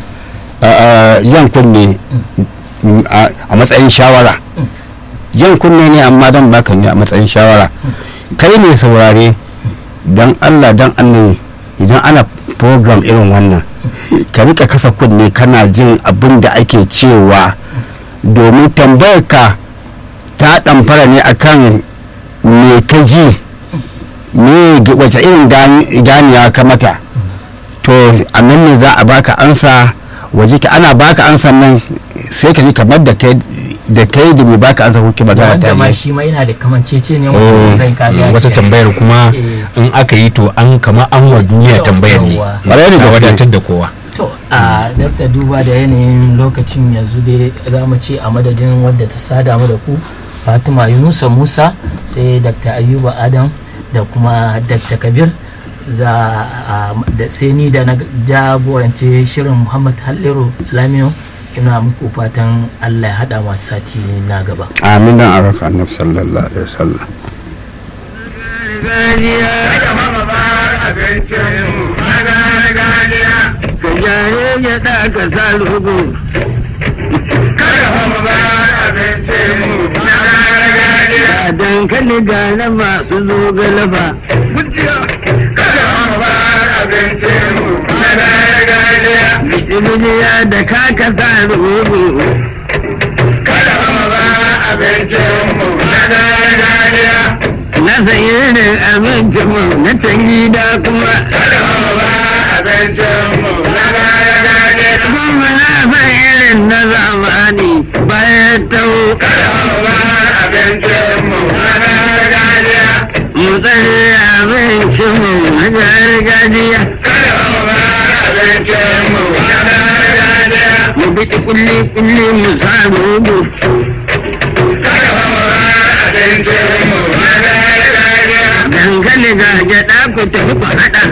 yan kunne mm, a a matsayin shawara yan kunne ne amma dan baka ne a matsayin shawara kai ne saurare dan Allah dan annabi idan ana program irin wannan ka rika kasa kunne kana jin abin da ake cewa domin tambayar ka ta ɗamfara ne akan me ka ji me g- wace irin gani- ganiya ka mata to a nan ne za a baka ansa waje ka ana baka ansan nan sai ka ji kamar da kai da kai da mai baka ansa kuke magana wanda ta ma yi shi ma yana da kamancece ne Eh, wanda ran ka ya wata shiga. tambayar kuma Eh. in aka yi to an kama an wa duniya Yau- tambayar ne yauwa. Ƙwarai da ta gaske. wadatar da kowa to a dakta duba da yanayin lokacin yanzu dai za mu ce a madadin wadda ta sada mu da ku fatima yunusa musa sai dakta ayuba adam da kuma dakta kabir za a da sai ni da na jagorance shirin muhammad halliru lamino ina muku fatan allah ya hada masu sati na gaba amin dan araka annabi sallallahu alaihi wasallam gargajiya ka jare ya da ka sa rugu ga dankali ga na masu zo galaba Mijiniya da kaka sa rugu san irin abincin mu na can gida kuma kuma na san irin na zamani bayan tau mu tsare abincin mu na gargajiya mu bi kulli kulli mu sa rubu dangane ga gyaɗa ku tafi ku haɗa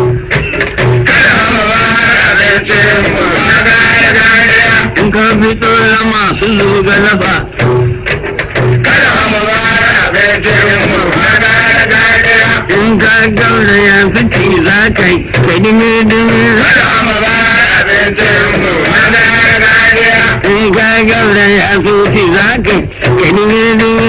in ka fito na masu zuga lafa in ka gaura ya fi za ka yi da dimi dimi in ka gaura ya fi za ka yi da dimi